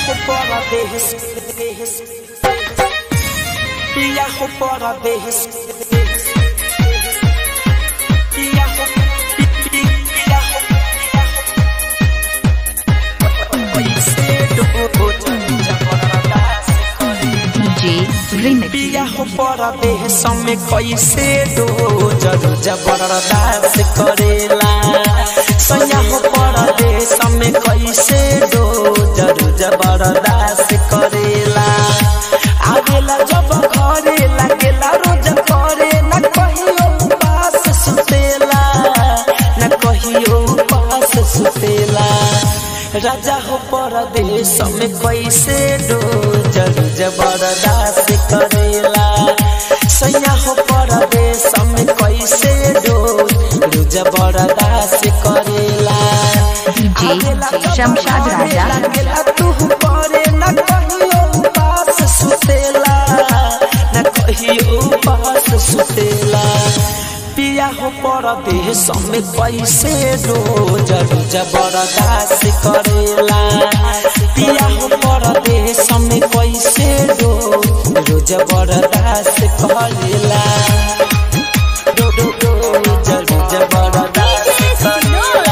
fora desse. Viajo fora desse. Viajo, viajo, DJ Remix. viajo fora desse. me कैसे दो जरूर जबरदस्त करेला सयाहो परदेश में कैसे दो जरूर जबरदस्त करेला आवेला जब घरे लागेला रोज करे न कहियो पास सुतेला न कहियो पास सुतेला राजा हो परदेश में कैसे दो जरूर जबरदस्त करेला सैया हो परदेश में कैसे दो जबरदस्त करेला DJ शमशाद राजा लागेला तू करे न कहियो पास सुतेला न कहियो पास सुतेला पिया हो परदेश में कैसे रोज रोज बर्दाश्त करेला पिया हो परदेश में कैसे रोज रोज बर्दाश्त करेला रो रो रोज रोज बर्दाश्त करेला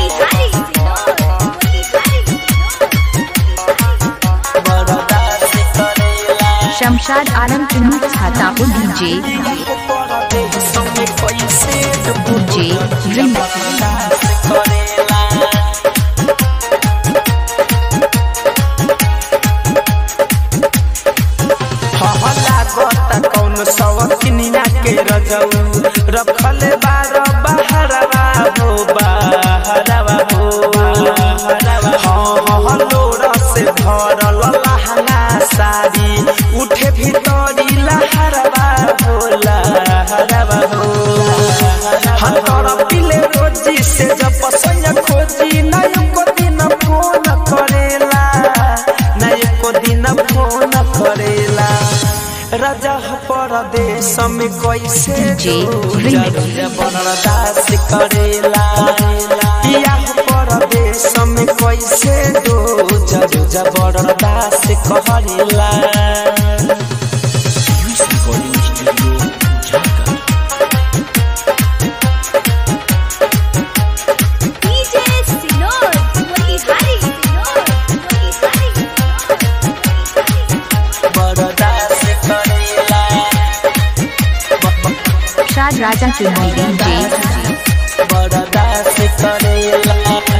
बर्दाश्त करेला शमशाद आलम चुनू छातापुर DJ DJ Remix. के रजऊ रखल बार बहरवा हो बहरवा हो हाँ हाँ लोरा से भरल लहंगा साड़ी उठे भीतरी लहरवा हो लहरवा हो हाँ तोरा पिले रोजी से जब पसैया खोजी ना एको दिन फोन करेला ना एको दिन फोन करेला राजा परदेश में कैसे DJ दो Remix. जबरदस्त करेला पिया परदेश में कैसे दो जरू जबरदस्त करेला बरदास्त करेला शाद राजा चुनू DJ बरदास्त करेला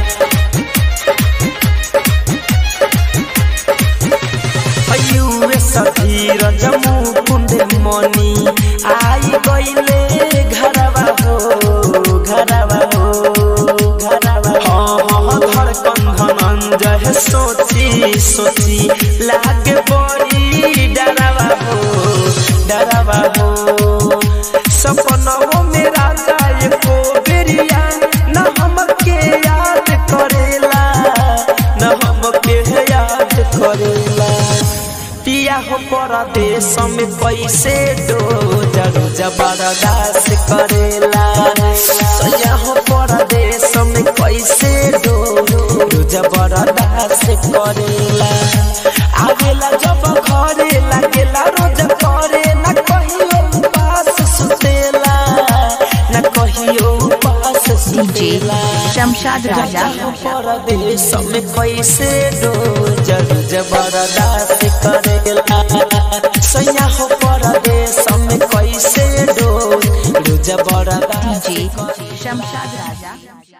अयुए सधीर जमू कुंड मनी आई गईले घरवा हो घरवा हो घरवा हाँ हाँ धड़कन धनंजय सोची सोची लागे बड़ी डरवा हो डरवा हो सपनों में राजा एको बेरिया न हमके याद करेला न हमके याद करेला पिया हो परदेश में कैसे दो जरू जबरदस्त करेला सैया हो परदेश में कैसे दो जबरदस्त करेला आवेला जब घरे लागेला रोज करे न कहियो पास सुतेला न कहियो पास DJ सुतेला शमशाद राजा परदेश में कैसे दो जरू जबरदस्त करेला सैया हो परदेश में कैसे दो जबरदस्त DJ शमशाद राजा